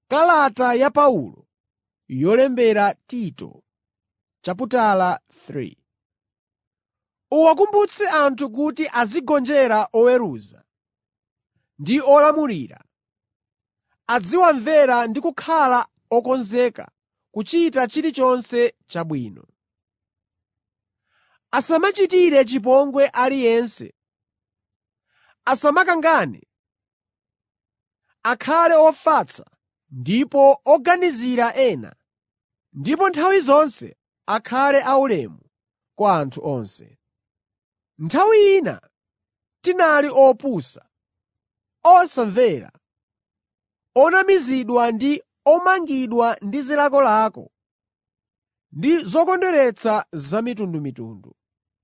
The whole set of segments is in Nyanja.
Kalata ya Paulo yolembera Tito chaputala 3 Uwakumbutse anthu kuti azigonjera oweruza ndi olamulira, aziwamvera ndi kukhala okonzeka kuchita chilichonse chabwino. Asamachitire chipongwe aliyense, asamakangane, akhale ofatsa ndipo oganizira ena, ndipo nthawi zonse akhale aulemu kwa anthu onse. Nthawi ina tinali opusa, osamvera, onamizidwa ndi omangidwa ndi zilakolako ndi zokondweretsa zamitundumitundu.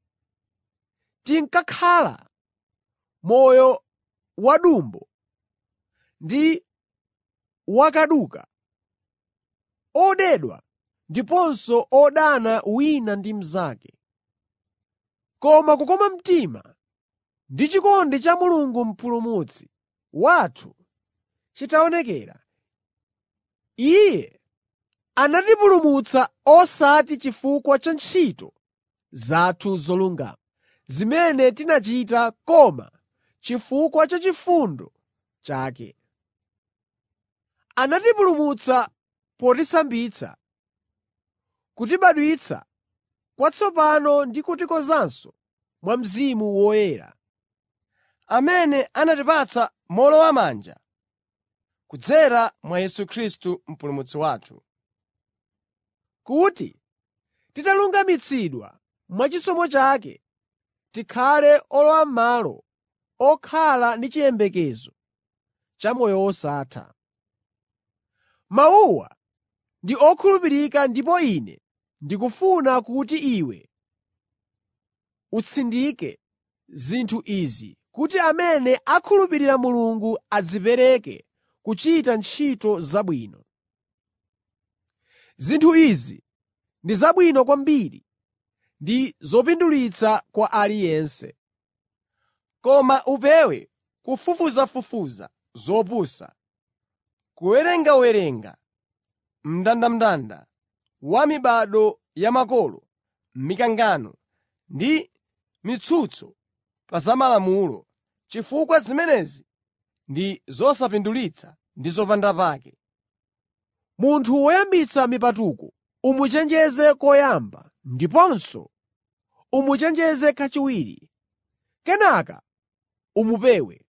Tinkakhala moyo wadumbo ndi wakaduka, odedwa ndiponso odana wina ndi mnzake. Koma kukoma mtima ndi chikondi cha Mulungu Mpulumutsi wathu chitaonekera, Iye anatipulumutsa osati chifukwa cha ntchito zathu zolungama, zimene tinachita koma chifukwa cha chifundo chake. Anatipulumutsa potisambitsa, kutibadwitsa kwatsopano ndi kutikonzanso mwa Mzimu Woyera, amene anatipatsa mowolowamanja kudzera mwa Yesu Khristu Mpulumutsi wathu. kuti titalungamitsidwa mwachisomo chake, tikhale olowam'malo okhala ndi chiyembekezo cha moyo wosatha. Mawuwa ndi okhulupirika ndipo ine ndikufuna kuti iwe utsindike zinthu izi kuti amene akhulupirira Mulungu adzipereke kuchita ntchito zabwino. Zinthu izi ndi zabwino kwambiri ndi zopindulitsa kwa aliyense. Koma upewe kufufuzafufuza zopusa, kuwerengawerenga mndandanda wa mibado ya makolo, mikangano ndi mitsutso pa za Malamulo, chifukwa zimenezi ndi zosapindulitsa ndi zopandapake. Munthu woyambitsa mipatuko umuchenjeze koyamba ndiponso umuchenjeze kachiwiri, kenaka umupewe.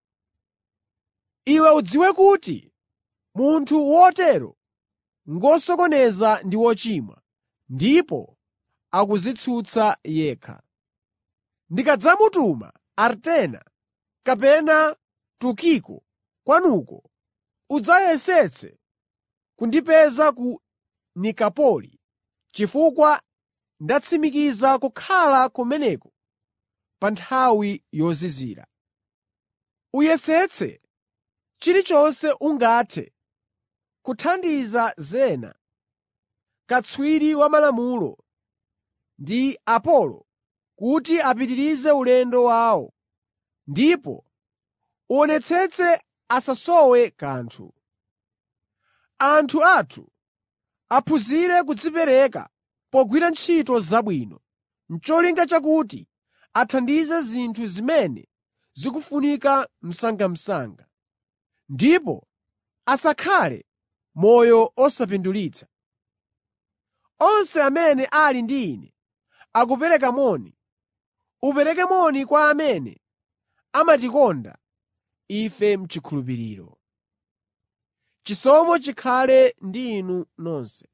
Iwe udziwe kuti munthu wotero ngosokoneza ndi wochimwa, ndipo akudzitsutsa yekha. Ndikadzamutuma Artema kapena Tukiko kwanuko, udzayesetse kundipeza ku Nikapoli, chifukwa ndatsimikiza kukhala kumeneko pa nthawi yozizira. Uyesetse chilichonse ungathe kuthandiza Zena, katswiri wa Malamulo, ndi Apolo kuti apitirize ulendo wawo, ndipo uwonetsetse asasowe kanthu. Anthu athu aphunzire kudzipereka pogwira ntchito zabwino, n'cholinga chakuti athandize zinthu zimene zikufunika msangamsanga, ndipo asakhale moyo osapindulitsa. Onse amene ali ndi ine akupereka moni. Upereke moni kwa amene amatikonda ife m'chikhulupiriro. Chisomo chikhale ndi inu nonse.